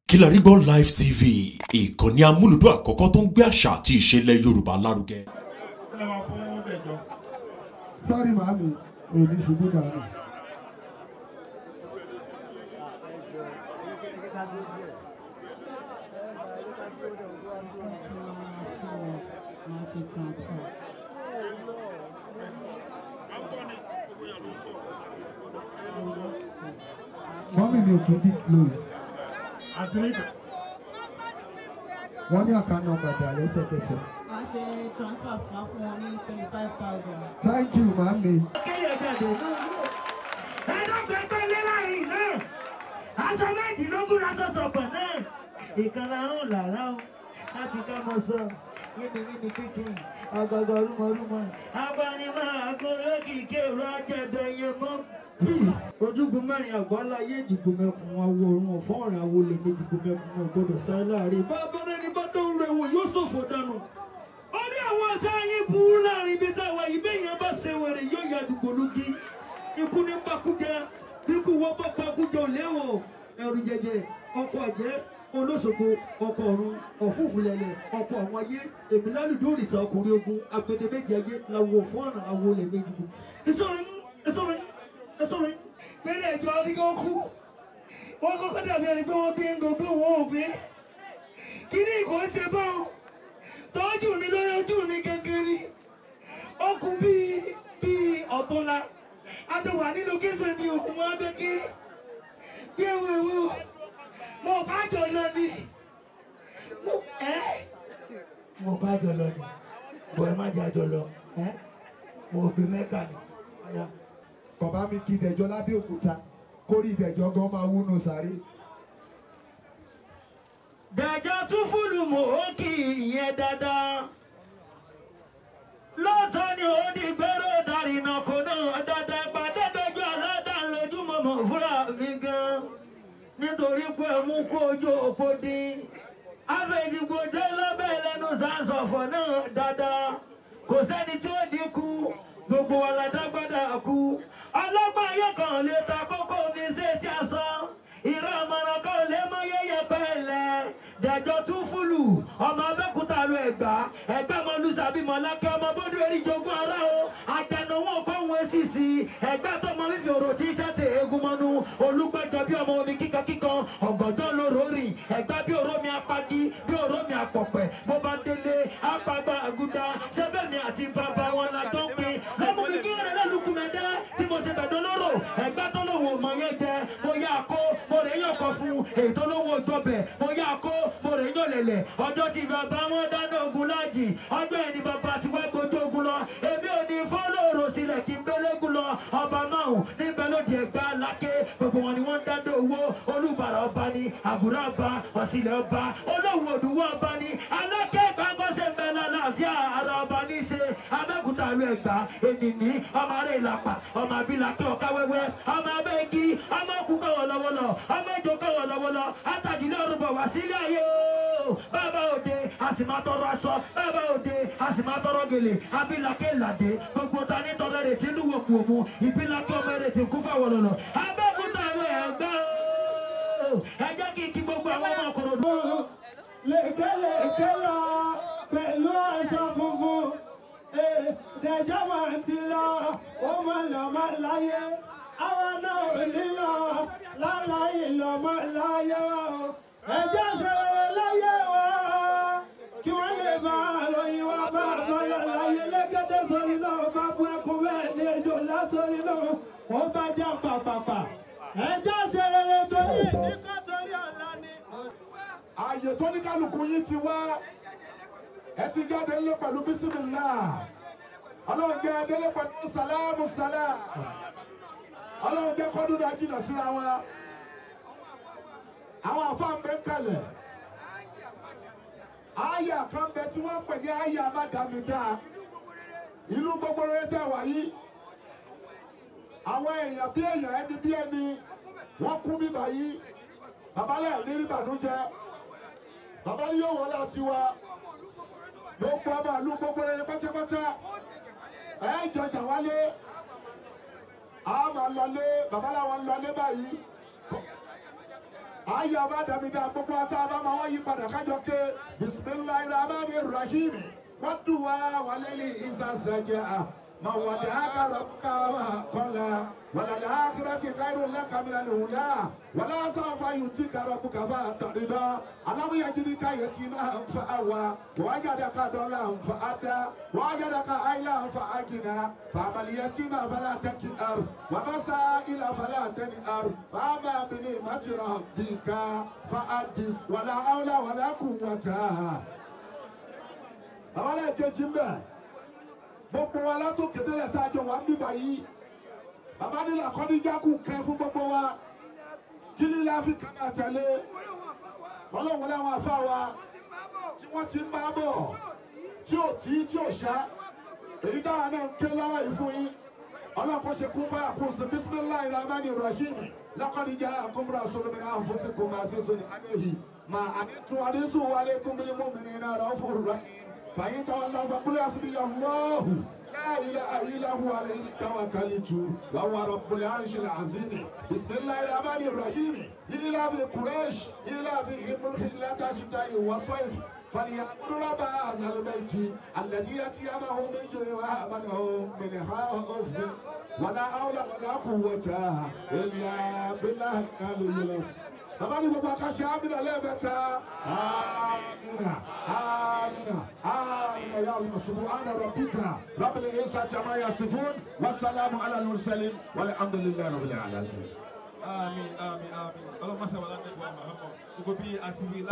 Kilarigbo Live TV ìkànnì amúlùdún àkọ́kọ́ tó ń gbé àṣà àti ìṣẹ̀lẹ̀ Yorùbá lárugẹ. sọ́rí màámi òní ṣubú dànù. mọ́mí mi ò kí bí close. wọ́n ní àkànnà ọ̀gbàdà lẹ́sẹ̀kẹsẹ̀. máa ṣe transfer fún fún wọn ní twenty five thousand. thank you màámi. kéèyàn jáde. ẹ̀ẹ́dọ́gbẹ́ tó lé láàrin náà aṣọ méjìlélógún aṣọ sọ̀pọ̀ náà ìkànnì àrùn làrá o láti ká mọ sọ yíbi yíbi kíkìn ọgọgọ rúmọrúmọ abánimọ̀ àgọ́rọ́ kìkì èrò ajẹ́dọ̀ yẹn mọ́. ojúgun mẹ́rin àgbọ́lá yé ìdìbò mẹ́kun awo ọ̀run ọ̀fọ́ ọ̀rìn awo lè ní ìdìbò mẹ́kun náà gbọ́dọ̀ sáré láàrin bàbá rẹ̀ ní bàtà ń rẹ̀ wò yóò ṣòfò dànù ó ní àwọn ọ̀tá yín burú láàrin ibi táwa yìí bẹ́ẹ̀ yẹn bá ṣe wẹ̀rẹ̀ yóò ya àdúgbò lógi ikú ní pakújẹ bíkú wọ́n bá pakújẹ ò léwọ̀ ẹrù jẹjẹ ọkọ̀ àjẹ́ olóṣogbo ọkọ̀ ọ̀run ọ̀fúnfúnlẹ̀lẹ̀ ọkọ̀ àwọn ayé èmi lálùdó òrìṣà ọkùnrin ogun agbẹdẹmẹjẹ ayé làwọ̀ fún ọ̀nà àwọn olè méjì kù. ìsọ̀rọ̀ yín ìsọ̀rọ̀ yín ìsọ̀rọ̀ yín. pẹ̀lẹ́ ẹ̀jọ̀ adigun kú wọ́n kọ́kọ́ dàbí ẹni pé wọ́n bí ń gbogbo wọn ò bí. kí ni ìkọ́ ṣe báwọn tọ́jú mi lórí ojú mi kékeré ó kú bíi bíi ọ̀túnla adùnwà nínú kéṣe ni òkú wọn bẹ kí bí ewu ewu mo bá jọ lọ ni mo ẹ mo bá jọ lọ ni bọ ẹ má jẹ àjọ lọ ẹ mo gbé mẹ́ka ni. Ọya. bàbá mi kí ìdẹ̀jọ́ lábẹ́òkúta kórìí ìdẹ̀jọ́ gan máa wúnú sáré. Dàjọ́ tún fúlù mọ́ ó kì í yẹn dáadáa. Lóòótọ́ ni ó di gbèrò dàrínà kò náà dáadáa pàdé dojú aládà lójúmọ́ mọ̀ fúnra mi gan. Nítorí pé mú kó ojú òpó dín. Àfẹ̀dìgbò jẹ́ lọ́bẹ̀ lẹ́nu sàǹsọ̀fọ̀ náà dáadáa. Kò sẹ́ni tí ó dínkù, gbogbo wa la dágbádá kú. Ọlọ́gbọ́n ayé kan lè ta kókó mi sí ti àsọ ìrọ̀ ọmọràn kan lè mọ yẹyẹ pẹ́ẹ́lẹ́ dẹ̀jọ́ tún fúlù ọmọ abẹ́kúta lu ẹ̀gbá ẹ̀gbá mọ lùsàbí mọ lákẹ́ ọmọ bọ́dún erí jogún ara o àjànàwọ̀ kọ́hún esìsì ẹ̀gbá tó mọ fífi òrò tí sẹ́tẹ̀ eégún mọ́nú olùgbẹ́jọ bí ọmọ omi kíkan kíkan ọ̀gọ̀dọ̀ lóró rìn ẹ̀gbá bí òró mi apagi bí òró mi apọ̀pẹ̀ bó bá délé apagba àgùdà sẹ́bẹ̀mí àti bàbá wọn la tó ń pin lọ́mú mi kí ọ̀rẹ́ lẹ́lùkù mẹ́dẹ́ tí mo ṣe bẹ̀dọ̀ lóró ẹ̀gbá tó lòun ò mọ̀ yẹn jẹ mo yá kó mo rè yàn kọ fún èyí tó lówó dọbẹ̀ mo yá kó mo rè yàn lẹ̀lẹ̀ ọjọ́ tí bàbá wọn dáná ogun láàjì ọjọ́ ẹni bàbá tí wọ́n gbójú ogun lọ èmi ò ní fọ́lọ́ọ̀rọ̀ sílẹ̀ kí n gbélégún lọ ọba máhùn níbẹ̀ lóde ẹ̀gbá lákè gbogbo wọn ni wọ́n ń dáná owó olúbàrà ọba ni àbúrò ọba ọ̀sìlẹ̀ ọba olówó òdùwọ̀ ọba ni alákẹ́ gbàgbọ́sẹ̀ mẹ́lá láàfíà ara ọba ní í ṣe abẹ́kúta lu ẹ̀gbá ènìní ọmọ ará ìlàpà ọmọ abilakẹ́ ọ̀ká wẹ́wẹ́ ọmọ abẹ́gi ọmọ kú kọ̀wọ̀ lọ́wọ́lọ́ ọmọ ìjọ kọ̀wọ̀ lọ́wọ́lọ́ àtàdínlẹ̀ ọ̀rùbọ̀ wá sílé ayé o bàbá òde a sì máa tọrọ aṣọ bàbá òde a sì máa tọrọ gèlè abilakẹ́ ìlàdé gbogbo ta ní tọrọ rẹ̀ tí lúwo kù òmu ìbílakẹ́ ọmọ rẹ̀ tí kú fáwọn lọ́lọ́ abẹ́kúta lu ẹ̀gbá o ẹ jẹ́ kí kí gbogbo àwọn ọmọ ọkọ̀rọ̀ lèkélèké lọ pẹ̀lú aṣọ funfun dẹjọ́ máa ti lọ ó máa lọ máa láyé àwọn náà ò ní lọ láláyé lọ máa láyé wa o ẹjọ́ ṣẹlẹ̀ láyé wa kí wọ́n lè bá àròyìn wa bá àbọ̀lọ̀ láyé lẹ́gẹ́dẹ́ sórí náà bá bú ẹkún bẹ́ẹ̀ ní ejò lásòrí náà ó bá jà pàpàpà ẹjọ́ ṣẹlẹ̀ torí nígbà torí ọ̀la ni ààyè tó ní kálukú yín ti wá ẹ ti jáde ńlẹ pẹ̀lú bísímìlá ọlọ́run jẹ́ délé pẹ̀lú sàlámù sàlá ọlọ́run jẹ́ kọ́dún náà jìnnà síra wọn àwọn àfáà ń bẹ ń kalẹ̀ àyà kan bẹ tí wọ́n pè ní àyà mádàmídà ìlú gbogbo rere tẹ̀ wáyé àwọn èèyàn bí èèyàn ẹni bí ẹni wọ́n kú bíbá yìí babalẹ̀ ní rí bànújẹ́ bàbá ní yóò wọlé àti wa gbogbo ọmọ ìlú gbogbo rere pátápátá ẹ jọjà wálé a máa lọlé bàbá làwọn lọlé báyìí ayé ọba dàmídà gbogbo ata bá máa wáyé padà kájọ ké bisimilayi rahman rahim wọ́n dùn wá wàlẹ́lì ìsàsẹ̀jẹ̀ à. ما ودعك ربك وما قلى وللآخرة خير لك من الأولى ولا سوف يؤتيك ربك فترضى ألم يجدك يتيما فأوى ووجدك ضالا فأدى ووجدك عيلا فأغنى فأما اليتيم فلا تكئر وما السائل فلا تنهر فأما بنعمة ربك فحدث ولا حول ولا قوة أولا كجنبه gbogbo wa látòkè délẹ̀ tá a jọ wà ń bíbà yìí bàbá nílò àkọ́díjà kù kẹ́ fún gbogbo wa kí ni ilé áfíríkà náà tẹ̀lé ọlọ́run láwọn afá wa tí wọ́n ti ń bá bọ̀ tí ò tí tí ò ṣá èyí dáhà náà ń ké lọ́wọ́ yìí fún yín ọlọ́run kò ṣe kún fáyà kún sí bisimilayi rahmani rahim lakọ́díjà àkómúra sọlọ́mìnà àfọ́sẹ́kùn máa ṣe sọ́ni àgbẹ̀yìn máa àníntún àdínsù wálé kúnbílì mọ́mìnì náà rọ̀ fún rahim. فإن تولوا فقل حسبي الله لا إله إلا هو عليه توكلت وهو رب العرش العظيم بسم الله الرحمن الرحيم إلى بقريش إلى بهم الخلة شتاء وصيف فليعبدوا رب هذا البيت الذي يتيمه من جوع وآمنه من خوف ولا حول ولا قوة إلا بالله العلي العظيم bàbá ní gbogbo akáṣe amina lẹ́ẹ̀mẹ́ta amina amina amina ya allah subhana rabbika rabbil izzati amma yasifun wasalaamu ala al-mursalin walhamdulillahi rabbil alamin. àmín àmín àmín ọlọ́run máa ṣàwọn aládùúgbò àmọ́ àmọ́ gbogbo bí a ti wí.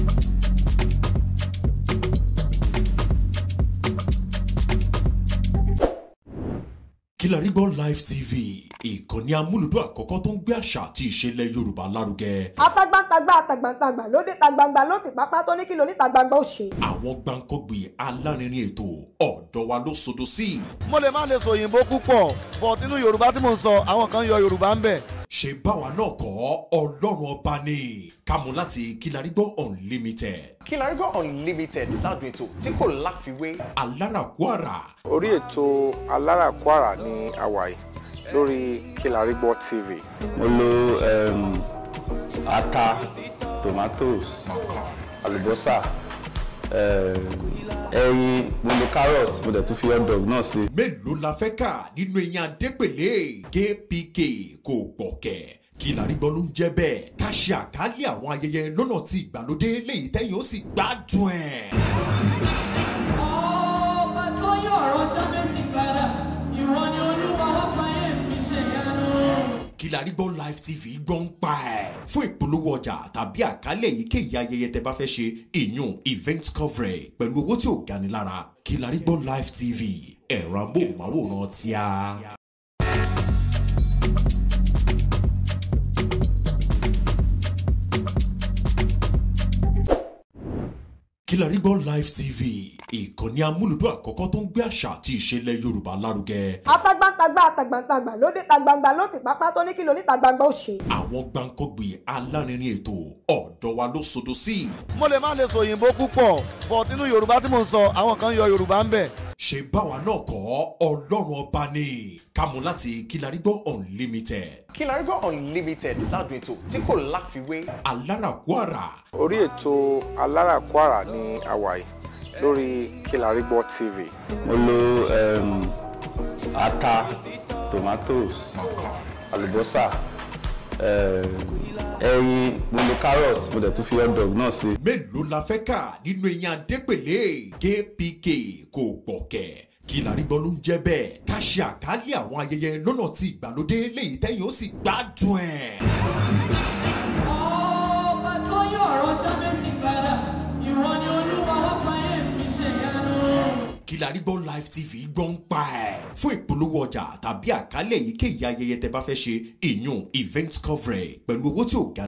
Kilarigbo Live TV ìkànnì amúlùdún àkọ́kọ́ tó ń gbé àṣà àti ìṣẹ̀lẹ̀ Yorùbá lárugẹ. atagbantagba atagbantagba lóde tagbangba ló ti pápá tó ní kí ló ní tagbangba ó ṣe. àwọn gbàǹkọ́gbì alárinrin ètò ọ̀dọ́ wa ló sodo sí. mo lè má lè sọ òyìnbó púpọ̀ but nínú yorùbá tí mò ń sọ àwọn kan yọ yorùbá ń bẹ̀. ṣe báwa náà kọ́ ọlọ́run ọba ni kámú láti Kilarigbo Unlimited Kilarigbo Unlimited ládùn ètò tí kò láfiwé. alárakúàrà orí ètò aláràkúàrà ní àwàyè lórí Kilarigbo TV. mo lo um, ata tomatoes àlùbọ́sà um, ẹyin mo lo carrot mo dẹ̀ tún fi hot dog náà sí. mélòó la fẹ́ kà nínú eyín adépèlé kpk kò gbọ̀kẹ́ Kilarigbo ló ń jẹ́ bẹ́ẹ̀ ká ṣe àkálẹ̀ àwọn ayẹyẹ lọ́nà tí ìgbàlódé léyìí tẹ́yìn ó sì gbádùn ẹ̀. ọba tó yọ ọ̀rọ̀ jábẹ́sì padà ìwọ ni olúwa wá fàyè mi ṣe yanu. Kilarigbo Live TV gbọ́n pa ẹ̀ fún ìpolówó ọjà tàbí àkálẹ̀ èyíkéyìí ayẹyẹ tẹ bá fẹ́ ṣe ìyún event coverage pẹ̀lú owó tí ò gani lára Kilarigbo Live TV ẹ̀rọ amóhùnmáwòrán tíá. Kilarigbo Live TV ìkànnì amúlùdún àkọ́kọ́ tó ń gbé àṣà àti ìṣẹ̀lẹ̀ Yorùbá lárugẹ. atagbantagba atagbantagba lóde tagbangba ló ti pápá tó ní kí ló ní tagbangba ó ṣe. àwọn gbàǹkọ́gbì alárinrin ètò ọ̀dọ́ wa ló sodo sí. mo lè má lè sọ òyìnbó púpọ̀ but nínú yorùbá tí mò ń sọ àwọn kan yọ yorùbá ń bẹ̀. ṣe báwa náà kọ́ ọlọ́run ọba ni kámú láti Kilarigbo Unlimited Kilarigbo Unlimited ládùn ètò tí kò láfiwé. alárakúàrà orí ètò aláràkúàrà ní àwàyè lórí Kilarigbo TV. mo lo um, ata tomatoes àlùbọ́sà um, ẹyin mo lo carrot mo dẹ̀ tún fi hot dog náà sí. mélòó la fẹ́ kà nínú eyín adépèlé kpk kò gbọ̀kẹ́ Kilarigbo ló ń jẹ́ bẹ́ẹ̀ ká ṣe àkálẹ̀ àwọn ayẹyẹ lọ́nà tí ìgbàlódé léyìí tẹ́yìn ó sì gbádùn ẹ̀. ọba tó yọ ọ̀rọ̀ jábẹ́sì padà ìwọ ni olúwa wá fàyè mi ṣe yanu. Kilarigbo Live TV gbọ́n pa ẹ̀ fún ìpolówó ọjà tàbí àkálẹ̀ èyíkéyìí ayẹyẹ tẹ bá fẹ́ ṣe ìyún event coverage pẹ̀lú owó tí ò ga